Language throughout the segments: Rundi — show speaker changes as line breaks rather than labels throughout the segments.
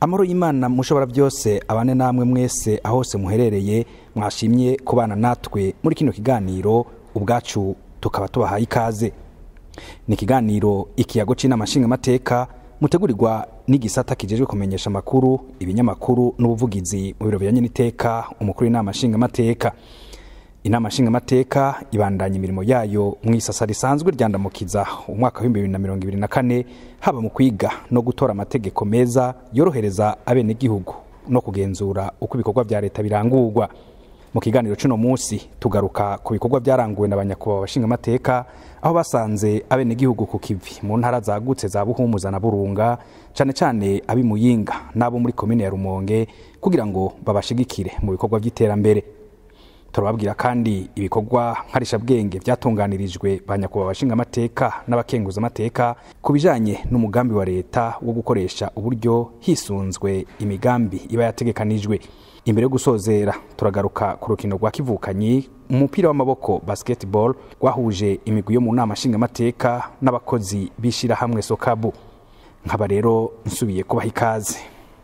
amahoro y'imana mushobora byose abane namwe mwese ahose muherereye mwashimye kubana natwe muri kino kiganiro ubwacu tukaba tubahaye ikaze ni ikiganiro ikiyago c'inama nshingamateka mutegurirwa n'igisata kijejwe kumenyesha amakuru ibinyamakuru n'ubuvugizi mu biro bijanye n'iteka umukuru w'inama nshingamateka inama nshingamateka ibandanya imirimo yayo mu isasa risanzwe ryandamukiza umwaka w'ibihumbi bibiri na mirongo ibiri na kane haba mu kwiga no gutora amategeko meza yorohereza abenegihugu no kugenzura uko ibikorwa vya leta birangurwa mu kiganiro c'uno munsi tugaruka ku bikorwa vyaranguwe na banyakubahwa abashingamateka aho basanze abenegihugu ku kivi mu ntara zagutse za buhumuza na burunga cane cane ab'i muyinga n'abo muri komine ya rumonge kugira ngo babashigikire mu bikorwa vy'iterambere turababwira kandi ibikorwa nkarishabwenge vyatunganirijwe ba nyakubahwa abashingamateka n'abakenguzamateka ku bijanye n'umugambi wa leta wo gukoresha uburyo hisunzwe imigambi iba yategekanijwe imbere yo gusozera turagaruka ku rukino rwa kivukanyi umupira w'amaboko basketball rwahuje imigwi yo mu nama nshingamateka n'abakozi b'ishirahamwe sokabu nkaba rero nsubiye kubaha ikaze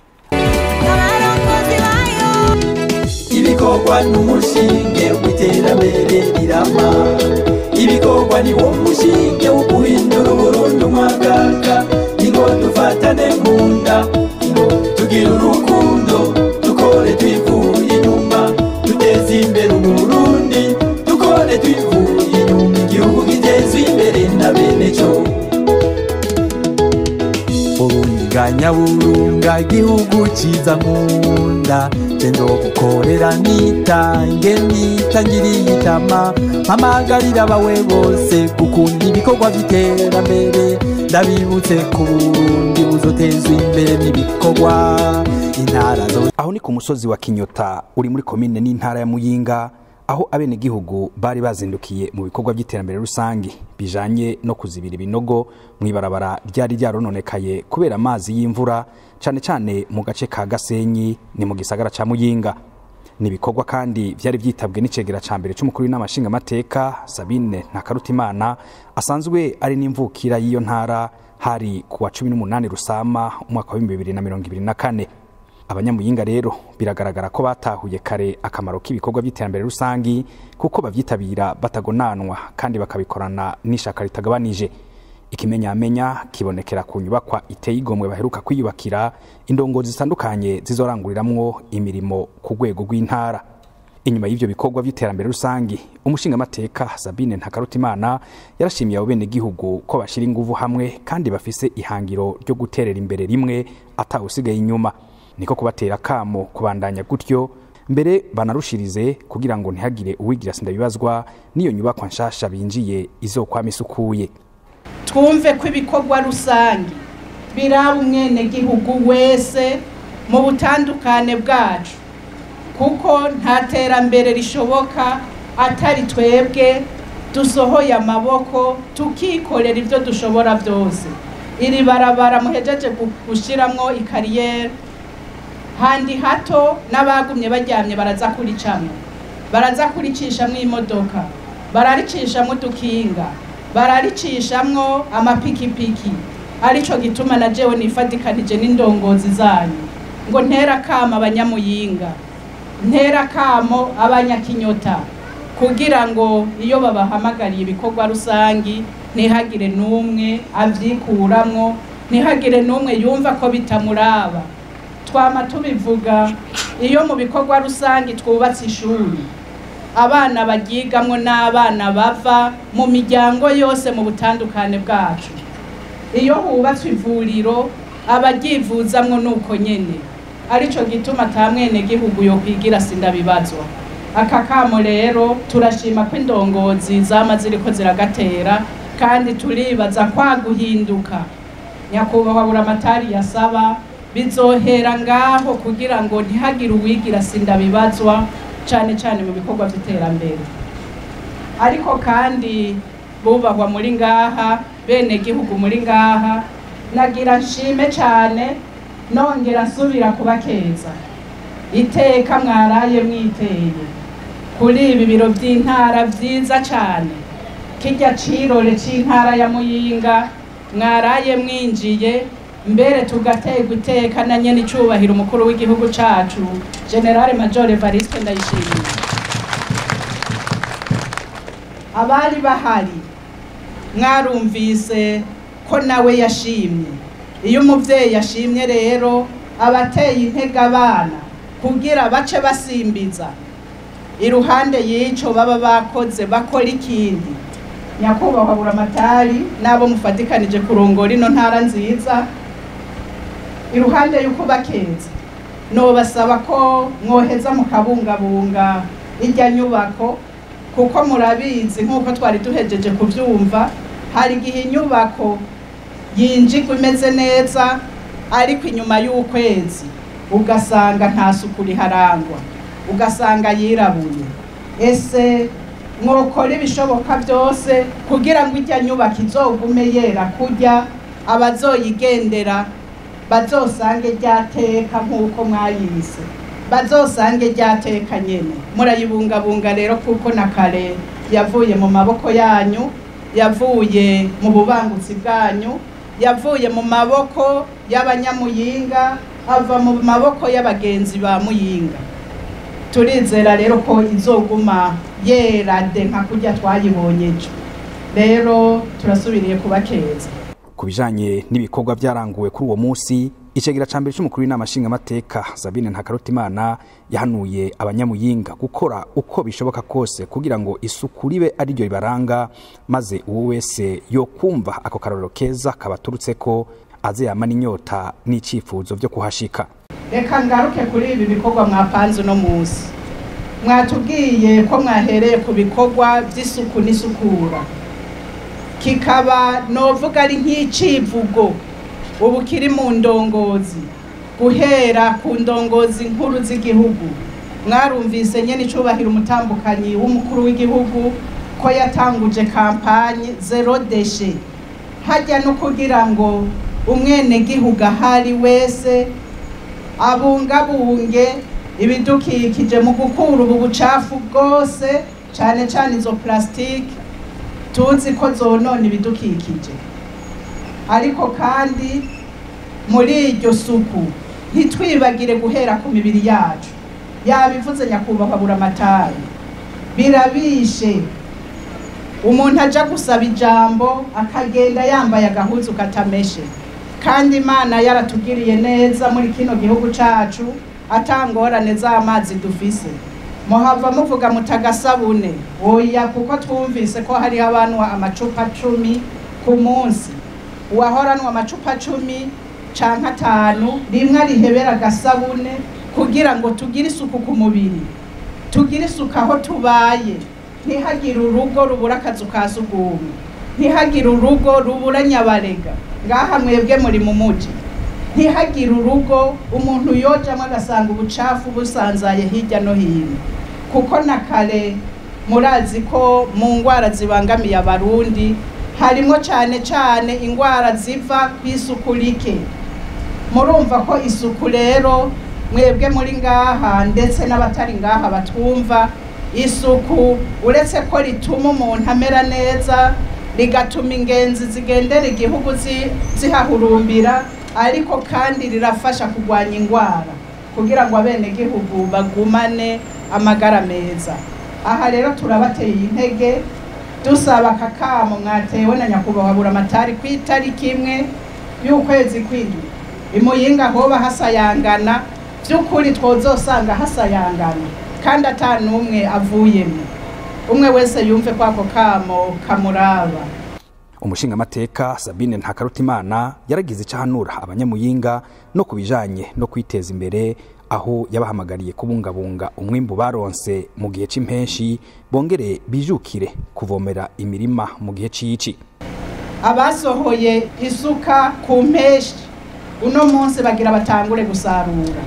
ibikorwa n'umushinge w'iterambere rirama ibikorwa ni wo mushinge wo guhindura uburundi umwagaga ingo dufatane mu nda ingo tugire urukundo dukore twivuye inyuma duteze imbere umurundi dukore twivuye inyuma igihugu gitezwe imbere na bene cyo urunganya burunga igihugu ciza nkunda tendo gukorera nitange nitangiriye itama mpamagarira abawe bose gukunda ibikorwa vy'iterambere ndabibutse ku burundi buzotezwa imbere n'ibikorwa intara zo
aho ni ku musozi wa kinyota uri muri komine n'intara ya muyinga aho abenegihugu bari bazindukiye mu bikorwa by'iterambere rusange bijanye no kuzibira ibinogo mw'ibarabara ryari ryarononekaye kubera amazi y'imvura cane cane mu gace ka gasenyi ni mu gisagara ca muyinga ni ibikorwa kandi vyari vyitabwe n'icegera ca mbere c'umukuru w'inama nshingamateka sabine ntakarutimana asanzwe ari n'imvukira y'iyo ntara hari ku wa cumi n'umunani rusama umwaka wa bibiri na mirongo ibiri na kane abanyamuyinga rero biragaragara ko batahuye kare akamaro k'ibikorwa by'iterambere rusangi kuko bavyitabira batagonanwa kandi bakabikorana n'ishaka ritagabanije ikimenyamenya kibonekera ku nyubakwa iteye igomwe baheruka kwiyubakira indongozi zitandukanye zizoranguriramwo imirimo ku rwego rw'intara inyuma y'ivyo bikorwa vy'iterambere rusangi umushingamateka sabine ntakarutimana yarashimiye abo benegihugu ko bashira inguvu hamwe kandi bafise ihangiro ryo guterera imbere rimwe atawusigaye inyuma niko kubatera kamo kubandanya gutyo mbere banarushirize kugira ngo ntihagire uwigira sindabibazwa n'iyo nyubakwa nshasha binjiye izokwama isukuye
twumve ko ibikorwa rusange biraba umwenegihugu wese mu butandukane bwacu kuko nta terambere rishoboka atari twebwe dusohoye amaboko tukikorera ibyo dushobora byose iri barabara muhejeje gushyiramo ikariyeri handi hato n'abagumye baryamye baraza kuricamo baraza kuricishamwo imodoka bararicishamwo udukinga bararicishamwo amapikipiki arico gituma na jewe nifadikanije n'indongozi zanyu ngo ntera kamo abanyamuyinga ntera kamo abanyakinyota kugira ngo iyo babahamagariye ibikorwa rusangi ntihagire n'umwe avyikuramwo ntihagire n'umwe yumva ko bitamuraba twama tubivuga iyo mu bikorwa rusange twubatse ishuri abana baryigamwo n'abana bava mu miryango yose mu butandukane bwacu iyo hubatswe ivuriro abaryivuzamwo nuko nyene arico gituma ata mwenegihugu yo kwigira sindabibazwa aka kamo rero turashima ko indongozi zama ziriko ziragatera kandi turibaza kwa guhinduka nyakubahwa buramatari yasaba bizohera ngaho kugira ngo ntihagire uwigira sindabibazwa cane cane mu bikorwa vy'iterambere ariko kandi bubahwa muri ngaha bene gihugu muri ngaha nagira nshime cane nongera nsubira kubakeza iteka mwaraye mwiteye kuri ibi biro vy'intara vyiza cane kirya cirore c'intara ya muyinga mwaraye mwinjiye mbere tugaterwa iteka na nyene icubahiro umukuru w'igihugu cacu generale major evariste ndayishimiye abari bahari mwarumvise ko nawe yashimye iyo umuvyeyi yashimye rero aba ateye intege abana kugira bace basimbiza iruhande y'ico baba bakoze bakora ikindi nyakubahwa buramatari n'abo mufatikanije kurongora ino ntara nziza iruhande y'uko bakeza nobasaba ko mwoheza mukabungabunga irya nyubako kuko murabizi nk'uko twari duhejeje kubyumva hari igihe inyubako yinjirwa imeze neza ariko inyuma y'ukwezi ugasanga nta suku riharangwa ugasanga yirabuye ese mwokora ibishoboka byose kugira ngo ijya nyubako izogume yera kurya abazoyigendera bazosange ryateka nk'uko mwayise bazosange ryateka nyene murayibungabunga rero kuko na kare yavuye mu maboko yanyu yavuye mu bubangutsi bwanyu yavuye mu maboko y'abanyamuyinga ava mu maboko y'abagenzi ba muyinga turizera rero ko izoguma yera de nka kurya twayibonye ejo rero turasubiriye kubakeza
ku bijanye n'ibikorwa byaranguwe kuri uwo munsi icegera ca mbere c'umukuru w'inama nshingamateka sabine ntakarutimana yahanuye abanyamuyinga gukora uko bishoboka kose kugira ngo isuku ribe ari ryo ribaranga maze uwo wese yokumva ako karorero keza kabaturutseko aze yamana inyota n'icifuzo vyo kuhashika
reka ngaruke kuri ibi bikorwa mwapanze uno munsi mwatubwiye ko mwahereye ku bikorwa by'isuku n'isukura kikaba novuga ari nk'icivugo ubu kiri mu ndongozi guhera ku ndongozi nkuru z'igihugu mwarumvise nyene icubahiro umutambukanyi w'umukuru w'igihugu ko yatanguje kampanye zero deshe hajya no kugira ngo umwenegihugu ahari wese abungabunge ibidukikije mu gukura ubu bucafu bwose cane cane izo plastique tuzi ko zonona ibidukikije ariko kandi muri iryo suku ntitwibagire guhera ku mibiri yacu yabivuze nyakubahwa buramatari birabishe umuntu aja gusaba ijambo akagenda yambaye agahuzu katameshe kandi imana yaratugiriye neza muri kino gihugu cacu atangorane z'amazi dufise muhava muvuga mutagasabune oya kuko twumvise ko hariho abantu amacupa cumi ku munsi uwahoranwa amacupa cumi canke atanu rimwe arihebera agasabune kugira ngo tugire isuku ku mubiri tugire isuku aho tubaye ntihagire urugo rubura akazu ka sugumwe ntihagire urugo rubura nyabarega ngaha mwebwe muri mu muji ntihagire urugo umuntu yojamwo agasanga ubucafu busanzaye hirya no hino kuko na kare murazi ko mu ngwara zibangamiye abarundi harimwo cane cane ingwara ziva kw'isuku rike murumva ko isuku rero mwebwe muri ngaha ndetse n'abatari ngaha batwumva isuku uretse ko rituma umuntu amera neza rigatuma ingenzi zigendera igihugu zihahurumbira ariko kandi rirafasha kurwanya ingwara kugira ngo abenegihugu bagumane amagara meza aha rero turabateye intege dusaba akakamo mwatewe na nyakubahwa buramatari ku itariki imwe y'ukwezi kw'indwi imuyinga hoba hasayangana by'ukuri twozosanga hasayangana kandi ata n'umwe avuyemo umwe wese yumve ko ako kamo kamuraba
umushingamateka sabine ntakarutimana yaragize icyo ahanura abanyamuyinga no ku bijanye no kwiteza imbere aho yabahamagariye kubungabunga umwimbu baronse mu gihe c'impenshi bongere bijukire kuvomera imirima mu gihe c'ici
abasohoye isuka ku mpeshi uno munsi bagira batangure gusarura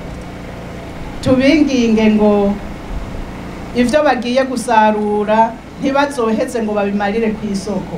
tubinginge ngo ivyo bagiye gusarura ntibazoheze ngo babimarire ku isoko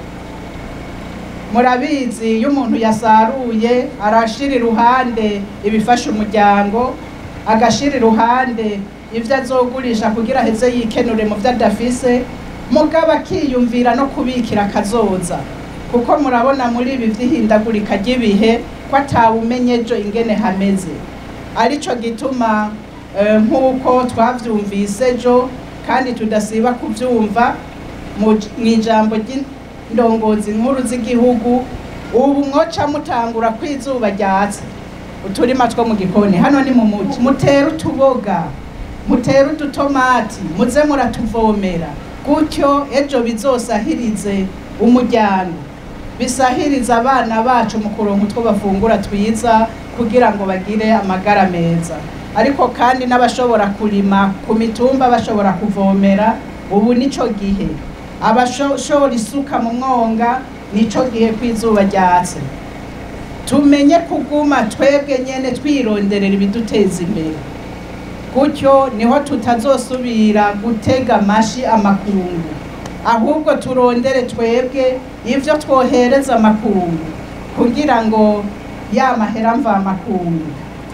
murabizi iyo umuntu yasaruye arashira iruhande ibifasha umuryango agashira iruhande ivyo azogurisha kugira aheze yikenure mu vyo adafise mugabo akiyumvira no kubikira akazoza kuko murabona muri ibi vy'ihindagurika ry'ibihe ko atawumenye ejo ingene hameze arico gituma eh, nk'uko twavyumvise ejo kandi tudasiba kuvyumva mu j- mw'ijambo ry'indongozi nkuru z'igihugu ubu mwoca mutangura kwizuba ryatse uturima two mu gikoni hano ni mu muji mutere utuboga mutere udutomati muze muratuvomera gutyo ejo bizosahirize umuryango bisahiriza abana bacu mu kuronka utwo bafungura twiza kugira ngo bagire amagara meza ariko kandi n'abashobora kurima ku mitumba bashobora kuvomera ubu nico gihe abashora isuka mu mwonga nico gihe kw'izuba ryatse tumenye kuguma twebwe nyene twironderera ibiduteza imbere gutyo niho tutazosubira gutega amashi amakungu ahubwo turondere twebwe ivyo twohereza amakungu kugira ngo ya mahera mvamakungu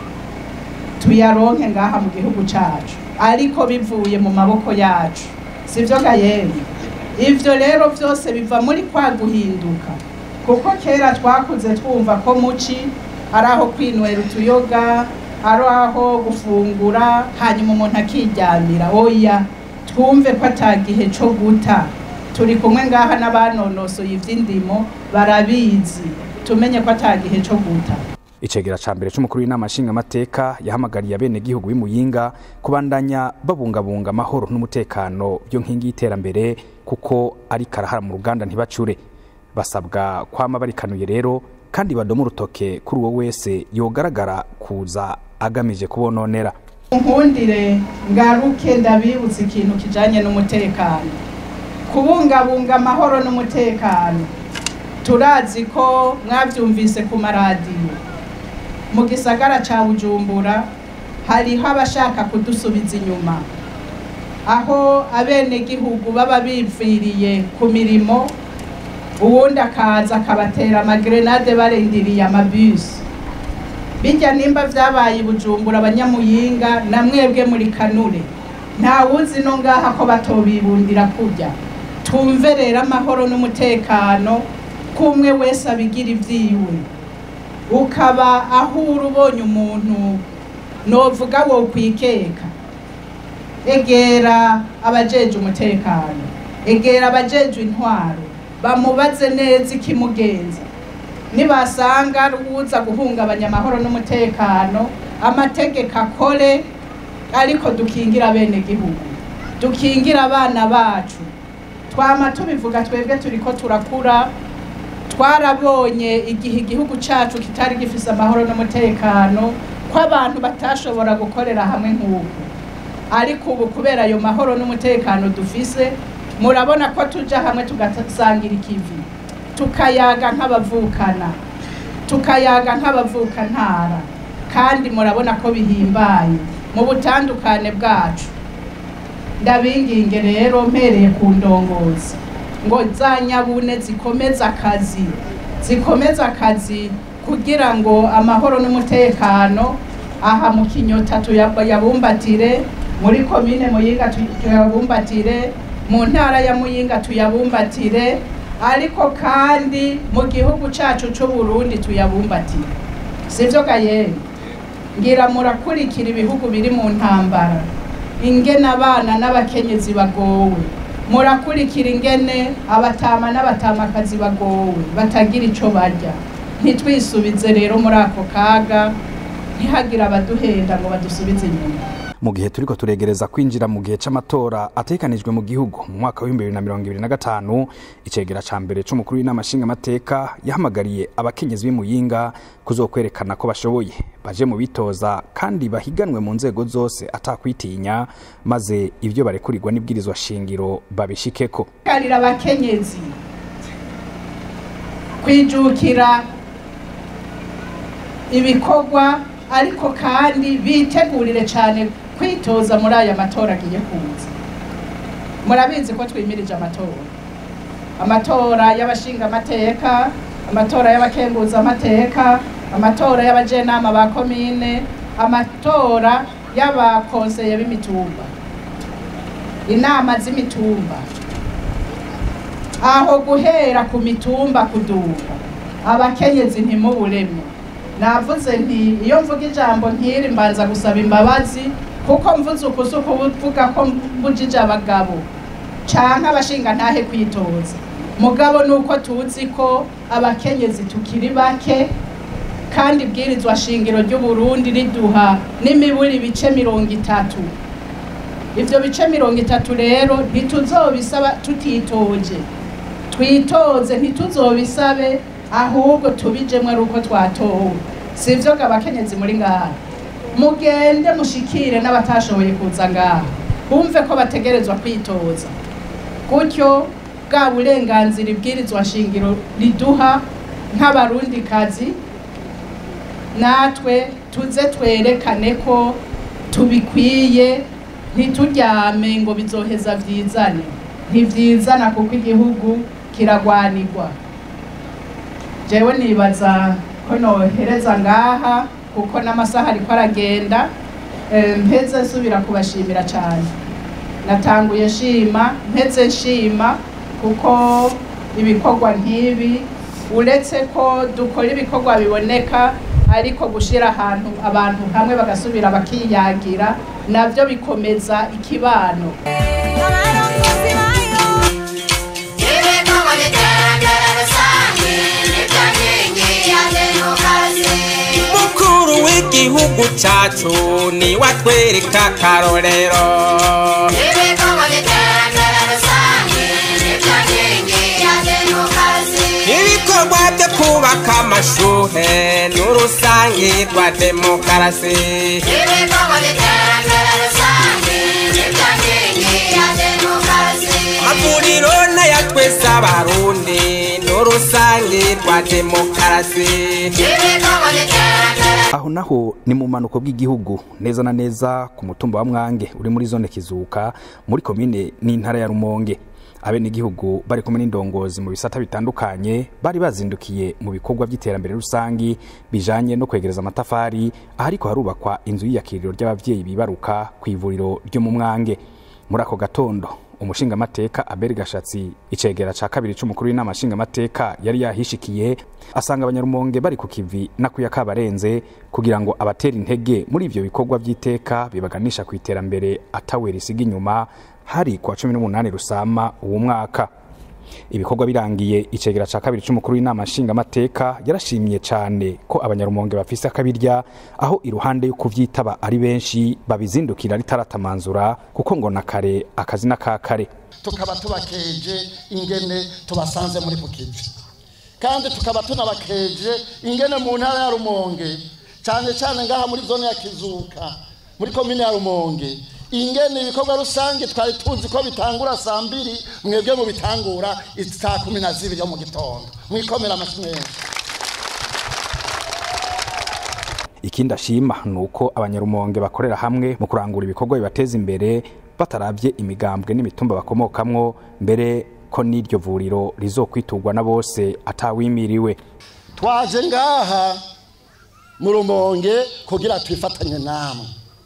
tuyaronke ngaha mu gihugu cacu ariko bivuye mu maboko yacu sivyo gayemwe ivyo rero vyose biva muri kwa guhinduka kuko kera twakuze twumva ko muci ari aho kwinywera utuyoga ari aho gufungura hanyuma umuntu akiryamira oya twumve ko ata gihe co guta turi kumwe ngaha n'abanonosoye ivy'indimo barabizi tumenye ko ata gihe co guta
icegera ca mbere c'umukuru w'inama nshingamateka yahamagariye abenegihugu b'imuyinga kubandanya babungabunga amahoro n'umutekano byo nkingi y'iterambere kuko ari karahara mu ruganda ntibacure basabwa kwama barikanuye rero kandi badoma urutoke kuri uwo wese yogaragara kuza agamije kubononera
nkundire ngaruke ndabibutsa ikintu kijanye n'umutekano kubungabunga amahoro n'umutekano turazi ko mwavyumvise ku maradiyo mu gisagara ca bujumbura hariho abashaka kudusubiza inyuma aho abenegihugu baba biviriye ku mirimo uwundi akaza akabatera amagrenade barindiriye amabisi bijya nimba vyabaye i bujumbura abanyamuyinga na mwebwe muri kanure nta wuzi no ngaha ko batobibundira kurya tumve rero amahoro n'umutekano kumwe wese abigira ivyiwe ukaba aho uri ubonye umuntu novuga wo kwikeka egera abajeje umutekano egera abajeje intwaro bamubaze neza ikimugenza nibasanga ari uwuza guhungabanya amahoro n'umutekano amategeko akore ariko dukingira abenegihugu dukingira abana bacu twama tubivuga twebwe turiko turakura twarabonye igihe igihugu cacu kitari gifise amahoro n'umutekano ko abantu batashobora gukorera hamwe nk'ubu ariko ubu kubera ayo mahoro n'umutekano dufise murabona ko tuja hamwe tugasangira ikivi tukayaga nk'abavukana tukayaga nk'abavukantara kandi murabona ko bihimbaye mu butandukane bwacu ndabinginge rero mpereye ku ndongozi ngo za nyabune zikomeze akazi zikomeze akazi kugira ngo amahoro n'umutekano aha mu kinyota tuyabumbatire muri komine muyinga tuyabumbatire mu ntara ya muyinga tuyabumbatire ariko kandi mu gihugu cacu c'uburundi tuyabumbatire sivyo gayene ngira murakurikira ibihugu biri mu ntambara ingene abana n'abakenyezi bagowe murakurikira ingene abatama n'abatamakazi bagowe batagira ico barya ntitwisubize rero muri ako kaga ntihagire abaduhenda ngo badusubize inyuma
mu gihe turiko turegereza kwinjira mu gihe c'amatora ategekanijwe mu gihugu mu mwaka w'ibihumbi bibiri na mirongo ibiri na gatanu icegera ca mbere c'umukuru w'inama nshingamateka yahamagariye abakenyezi b'imuyinga kuzokwerekana ko bashoboye baje mu bitoza kandi bahiganwe mu nzego zose atakwitinya maze ivyo barekurirwa n'ibwirizwa shingiro babishikeko
karira abakenyezi kwijukira ibikorwa ariko kandi bitegurire cyane kwitoza muri aya matora agiye kuza murabizi ko twimirije amatora amatora y'abashingamateka amatora y'abakenguzamateka amatora y'abajenama ba komine amatora y'abakonseye b'imitumba inama z'imitumba aho guhera ku mitumba kuduga abakenyezi ntimuburemwe navuze nti iyo mvuga ijambo nk'iri mbanza gusaba imbabazi kuko mvuze ukuzi ukuvuga ko mbujije abagabo canke abashinga ntahe kwitoza mugabo ni uko tuzi ko abakenyezi tukiri bake kandi ibwirizwa shingiro ry'uburundi riduha n'imiburi ibice mirongo itatu ivyo bice mirongo itatu rero ntituzobisaba tutitoje twitoze ntituzobisabe ahubwo tubijemwo ari uko twatowe si ivyo ngo abakenyezi muri ngaha mugende mushikire n'abatashoboye kuza ngaha bumve ko bategerezwa kwitoza gutyo bwa burenganzira ibwirizwa shingiro riduha nk'abarundikazi natwe tuze twerekane ko tubikwiye ntituryame ngo bizoheza vyizane ntivyizana kuko igihugu kiragwanirwa jewe nibaza ko nohereza ngaha kuko n'amasaha ariko aragenda Eh, mpeze nsubira kubashimira cyane natanguye nshima mpeze nshima kuko ibikorwa nk'ibi uretse ko dukora ibikorwa biboneka ariko gushyira ahantu abantu hamwe bagasubira bakiyagira nabyo bikomeza ikibano
abarongozi bayo
ibikorwa by'iterambere rusange nibyo nkingi ya demokarasi
mukuru w'igihugu cyacu ni watwereka akarorero
ibikorwa by'iterambere rusange nibyo nkingi ya demokarasi
ibikorwa byo kubaka amashuhe n'urusange rwa demokarasi
ibikorwa by'iterambere rusange nibyo nkingi ya demokarasi
amavuriro n'ayatwese abarundi n'urusange rwa demokarasi
ibikorwa by'iterambere
aho naho ni mu manuko bw'igihugu neza na neza ku mutumba wa mwange uri muri zone kizuka muri komine n'intara ya rumonge abenegihugu bari kumwe n'indongozi mu bisata bitandukanye bari bazindukiye mu bikorwa by'iterambere rusangi bijanye no kwegereza amatafari ahariko harubakwa inzu y'iyakiriro ry'abavyeyi bibaruka ku ivuriro ryo mu mwange muri ako gatondo umushingamateka aberi gashatsi icegera ca kabiri c'umukuru w'inama nshingamateka yari yahishikiye asanga abanyarumonge bari ku kivi nakuya kabarenze kugira ngo abatera intege muri ivyo bikorwa vy'iteka bibaganisha ku iterambere atawe risiga inyuma hari kwa cumi n'umunani rusama uwo mwaka ibikorwa birangiye icegera ca kabiri c'umukuru w'inama nshingamateka yarashimye cane ko abanyarumonge bafise akabirya aho iruhande yo kuvyitaba ari benshi babizindukira ritaratamanzura kuko ngo na kare akazi na ka kare
tukaba tubakeje ingene tubasanze muri kukivi kandi tukaba tunabakeje ingene mu ntara ya rumonge cyane cyane ngaha muri zone ya kizuka muri komine ya rumonge ingene ibikorwa rusange twari tuzi ko bitangura saa mbiri mwebwe mu bitangura saa kumi na zibiri yo mu gitondo mwikomera amashyi menshi
ikindi ashima ni uko abanyarumonge bakorera hamwe mu kurangura ibikorwa bibateza imbere bataravye imigambwe n'imitumba bakomokamwo mbere ko n'iryo vuriro rizokwiturwa na bose atawimiriwe
twaje ngaha mu rumonge kugira twifatanye namwe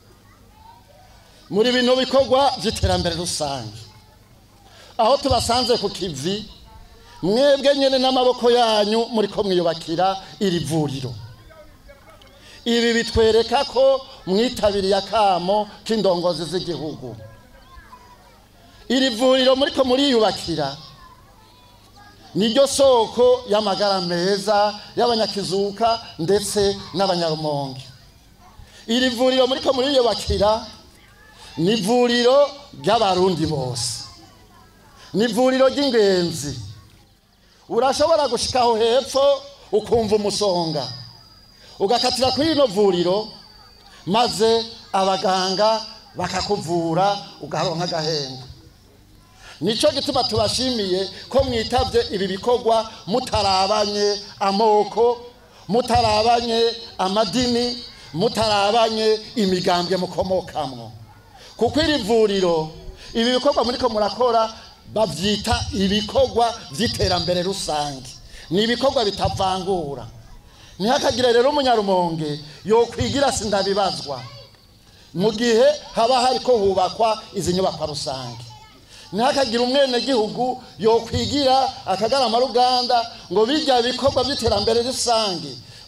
muri bino bikorwa by'iterambere rusange aho tubasanze ku kivi mwebwe nyine n'amaboko yanyu muri ko mwiyubakira iri vuriro ibi bitwereka ko mwitabiriye akamo k'indongozi z'igihugu iri vuriro muri ko muriyubakira niryo soko y'amagara meza y'abanyakizuka ndetse n'abanyarumonge iri vuriro muri ko muriyubakira ni ivuriro ry'abarundi bose ni ivuriro ry'ingenzi urashobora gushikaho hepfo ukumva umusonga ugakatira kuri rino vuriro maze abaganga bakakuvura ugaronka agahenge nicyo gituma tubashimiye ko mwitabye ibi bikorwa mutarabanye amoko mutarabanye amadini mutarabanye imigambwe mukomokamwo kuko iri vuriro ibi bikorwa muri ko murakora babyita ibikorwa by'iterambere rusange ni ibikorwa bitavangura ntihakagire rero umunyarumonge yokwigira sindabibazwa mu gihe haba hari ko hubakwa izi nyubakwa rusange ntihakagire umwenegihugu yokwigira akagarama ruganda ngo bijya bikorwa by'iterambere rusange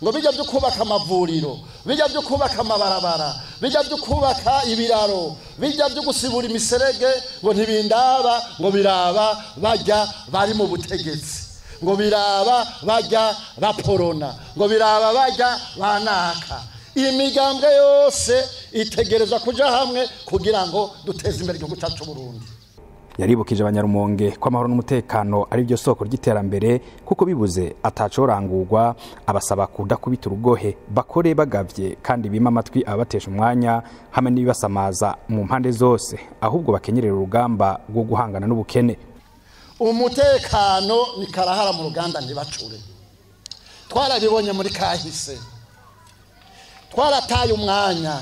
ngo bijya byo kubaka amavuriro bijya byo kubaka amabarabara bijya byo kubaka ibiraro bijya byo gusibura imiserege ngo ntibindaba ngo biraba bajya bari mu butegetsi ngo biraba bajya baporona ngo biraba bajya banaka iyi migambwe yose itegereza kuja hamwe kugira ngo duteze imbere igihugu cyacu Burundi
yaribukije abanyarumonge ko amahoro n'umutekano ari byo soko ry'iterambere kuko bibuze atacorangurwa abasaba kudakubita urugohe bakore bagavye kandi bima amatwi ababatesha umwanya hamwe n'ibibasamaza mu mpande zose ahubwo bakenyerera urugamba rwo guhangana n'ubukene
umutekano ni karahara mu ruganda ntibacure twarabibonye muri kahise twarataye umwanya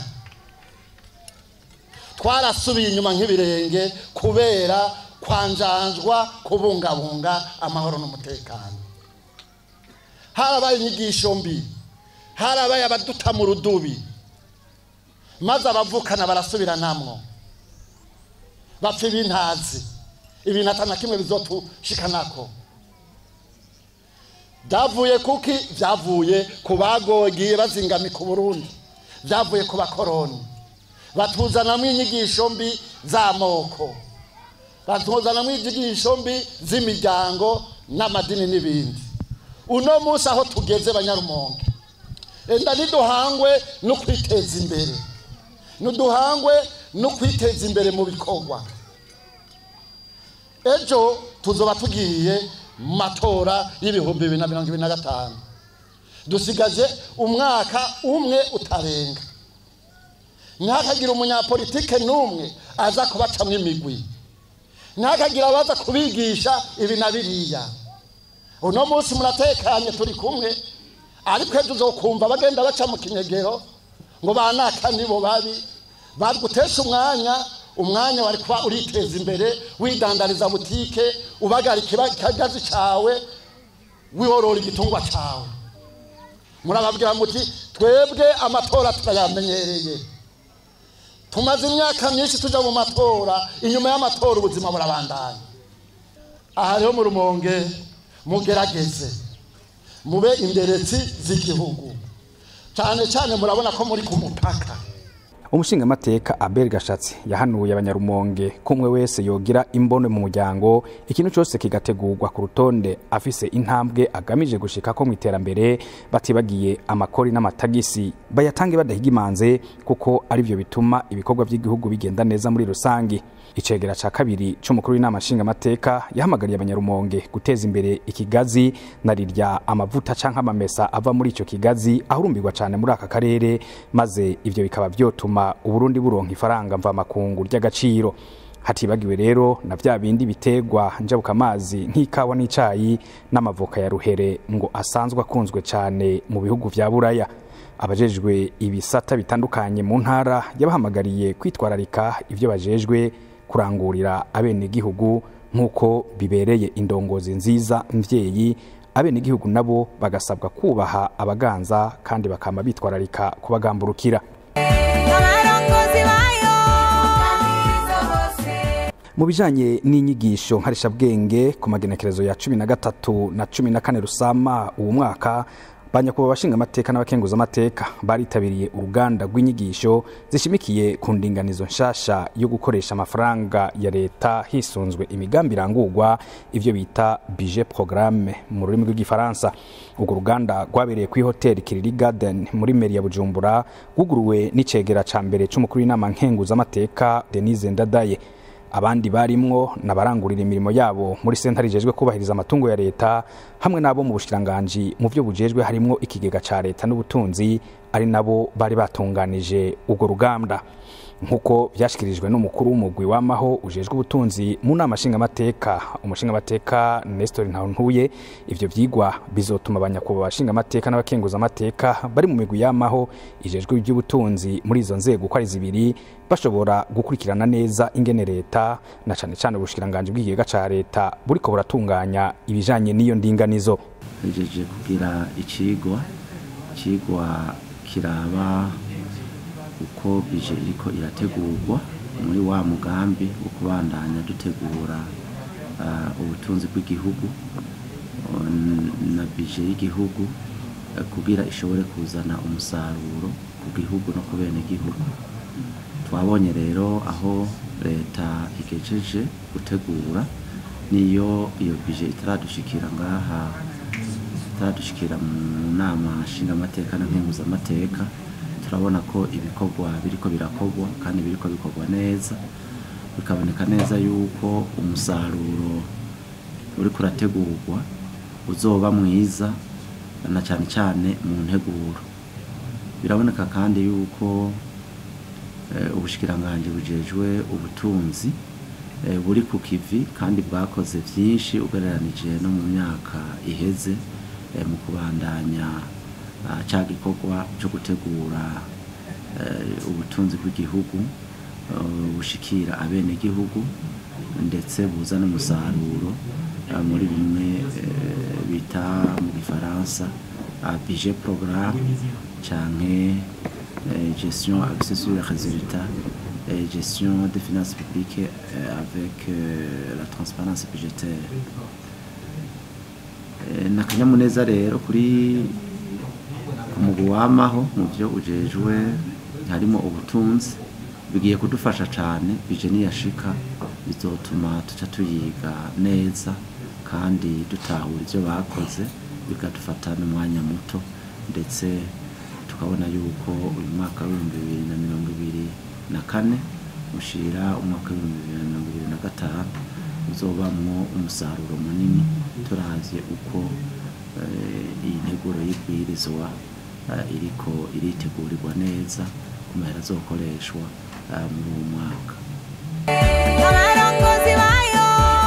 twarasubiye inyuma nk'ibirenge kubera kwanjanjwa kubungabunga amahoro n'umutekano harabaye inyigisho mbi harabaye abaduta mu rudubi maze abavukana barasubiranamwo bapfa ibintazi ibintu atana kimwe bizotushikanako byavuye kuki byavuye ku bagogiye bazingamika uburundi byavuye ku bakoroni batuzanamo inyigisho mbi z'amoko batuzanamo inyigisho mbi z'imiryango n'amadini n'ibindi uno munsi aho tugeze banyarumonge enda ntiduhangwe no kwiteza imbere ntiduhangwe no kwiteza imbere mu bikorwa ejo tuzoba tugiye mu matora y'ibihumbi bibiri na mirongo ibiri na gatanu dusigaje umwaka umwe utarenga ntihakagire umunyapolitike n'umwe aza kubacamo imigwi ntihakagire abaza kubigisha ibi na biriya uno munsi muratekanye turi kumwe ariko ejo uzokumva bagenda baca mu kinyegero ngo banaka nibo babi bari gutesha umwanya umwanya wari kuba uriteza imbere widandariza butike ubagarika ikagazi cyawe wihorora igitungwa cyawe murababwira muti twebwe amatora turayamenyereye tumaze imyaka myinshi tujya mu matora inyuma y'amatora ubuzima burabandanya aha rero mu rumonge mugerageze mube inderetsi z'igihugu cyane cyane murabona ko muri ku mupaka
umushingamateka abel gashatsi yahanuye abanyarumonge ko umwe wese yogira imbone mu muryango ikintu cyose kigategurwa ku rutonde afise intambwe agamije gushika ko mu iterambere batibagiye amakori n'amatagisi bayatange badahiga imanze kuko ari byo bituma ibikorwa by'igihugu bigenda neza muri rusange icegera ca kabiri c'umukuru w'inama nshingamateka yahamagariye abanyarumonge guteza imbere ikigazi na rirya amavuta canke amamesa ava muri ico kigazi ahurumbirwa cane muri aka karere maze ivyo bikaba vyotuma uburundi buronka ifaranga mvamakungu ry'agaciro hatibagiwe rero na vya bindi bitegwa njabukamazi nk'ikawa n'icayi n'amavoka ya ruhere ngo asanzwe akunzwe cane mu bihugu vya buraya abajejwe ibisata bitandukanye mu ntara yabahamagariye kwitwararika ivyo bajejwe kurangurira abenegihugu nk'uko bibereye indongozi nziza mvyeyi abenegihugu nabo bagasabwa kubaha abaganza kandi bakama bitwararika kubagamburukira
abarongozi bayo
mu bijanye n'inyigisho nkarishabwenge ku magenekerezo ya cumi na gatatu na cumi na kane rusama uwo mwaka banyakuba abashinga amateka n'abakenguza amateka baritabiriye uruganda rw'inyigisho zishimikiye ku ndinganizo nshasha yo gukoresha amafaranga ya leta hisunzwe imigambi irangurwa ivyo bita budget programme mu rurimi rw'igifaransa urwo ruganda rwabereye kuri hoteli kiriri garden muri meri ya bujumbura rwuguruwe n'icegera ca mbere c'umukuru w'inama nkenguza amateka denise ndadaye abandi barimwo nabarangurira imirimo yabo muri sentare ijejwe kubahiriza amatungo ya leta hamwe n'abo mu bushikiranganji mu byo bujejwe harimwo ikigega ca leta n'ubutunzi ari nabo bari batunganije urwo ruganda nk'uko byashyikirijwe n'umukuru w'umugwi w'amaho ujejwe ubutunzi mu nama nshingamateka umushingamateka nestor ntantuye ivyo vyigwa bizotuma abanyakuba abashingamateka n'abakenguzamateka bari mu migwi y'amaho ijejwe iby'ubutunzi muri izo nzego uko ari zibiri bashobora gukurikirana neza ingene leta na cane cane ubushikiranganji bw'ikigega ca leta buriko buratunganya ibijanye n'iyo ndinganizo
hejeje kugira icigwa icigwa kiraba uko bije iriko irategurwa muri wa mugambi wo kubandanya dutegura uh, ubutunzi bw'igihugu uh, na bije y'igihugu eh, kugira ishobore kuzana umusaruro ku gihugu no ku bene gihugu twabonye rero aho leta igejeje gutegura niyo iyo bije itaradushikira ngaha itaradushikira mu nama nshingamateka na nkenguzamateka turabona ko ibikorwa biriko birakorwa kandi biriko bikorwa neza bikaboneka neza yuko umusaruro uriko urategurwa uzoba mwiza na cyane cyane mu nteguro biraboneka kandi yuko eh, ubushikiranganji bujejwe ubutunzi eh, buri ku kivi kandi bwakoze vyinshi ugereranije no mu myaka iheze eh, mu kubandanya ah, ca gikorwa cyo gutegura eh, ubutunzi bw'igihugu eh, bushikira abene gihugu ndetse buza n'umusaruro ah, muri bimwe eh, bita mu gifaransa ah, budget programme canke eh, gestion axée sur les résultats et gestion des finances publiques euh, avec euh, la transparence budgétaire Eh, ni akanyamuneza rero kuri ku mugwi wamaho mu byo ujejwe harimo ubutunzi bigiye kudufasha cyane bije niyashika bizotuma tuca tuyiga neza kandi dutahura ibyo bakoze bikadufata n'umwanya muto ndetse tukabona yuko uyu mwaka w'ibihumbi bibiri na mirongo ibiri na kane ushira umwaka w'ibihumbi bibiri na mirongo ibiri na gatanu uzobamwo umusaruro munini turavye uko eh, iyi nteguro y'ibwirizwa eh, iriko iritegurirwa neza ku mahera azokoreshwa eh, muri uwo mwaka
abarongozi bayo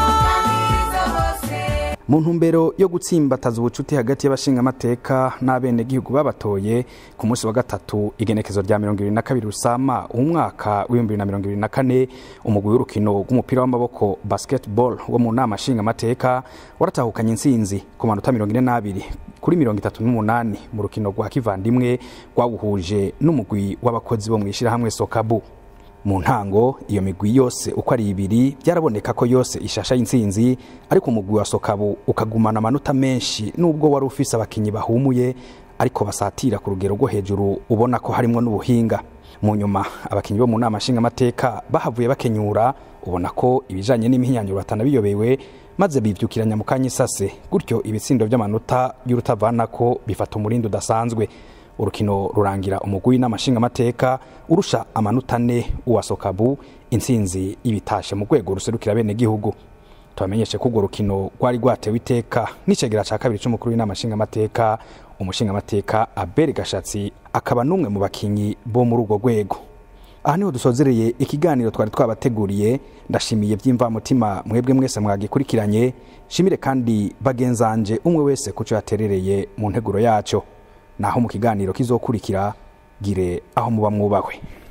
bose
mu ntumbero yo gutsimbataza ubucuti hagati y'abashingamateka n'abenegihugu babatoye ku munsi wa gatatu igenekezo rya mirongo ibiri na kabiri rusama umwaka w'ibihumbi bibiri na mirongo ibiri na kane umugwi w'urukino rw'umupira w'amaboko basketball wo mu nama nshingamateka waratahukanye intsinzi ku manota mirongo ine n'abiri kuri mirongo itatu n'umunani mu rukino rwa kivandimwe rwawuhuje n'umugwi w'abakozi bo mu ishyirahamwe sokabu mu ntango iyo migwi yose uko ari ibiri byaraboneka ko yose ishasha y'intsinzi ariko umugwi wa sokabu ukagumana amanota menshi nubwo wari ufise abakinyi bahumuye ariko basatira ku rugero rwo hejuru ubona ko harimwo n'ubuhinga mu nyuma abakinyi bo mu nama nshingamateka bahavuye bakenyura ubona ko ibijanye n'imihinyanyuro batanabiyobewe maze bivyukiranya mu kanya isase gutyo ibitsindo by'amanota y'urutavanako bifata umurindi udasanzwe urukino rurangira umugwi w'inama nshingamateka urusha amanota ane uwa sokabu intsinzi ibitashe mu rwego ruserukira bene gihugu tubamenyeshe ko urwo rukino rwari rwatewe iteka n'icegera ca kabiri c'umukuru w'inama nshingamateka umushingamateka aberi gashatsi akaba n'umwe mu bakinyi bo muri urwo rwego aha niho dusozereye ikiganiro twari twabateguriye ndashimiye by'imvamutima mwebwe mwese mwagikurikiranye shimire kandi bagenzanje umwe wese kuco yaterereye mu nteguro yaco naho mu kiganiro kizokurikira gire aho muba mwubahwe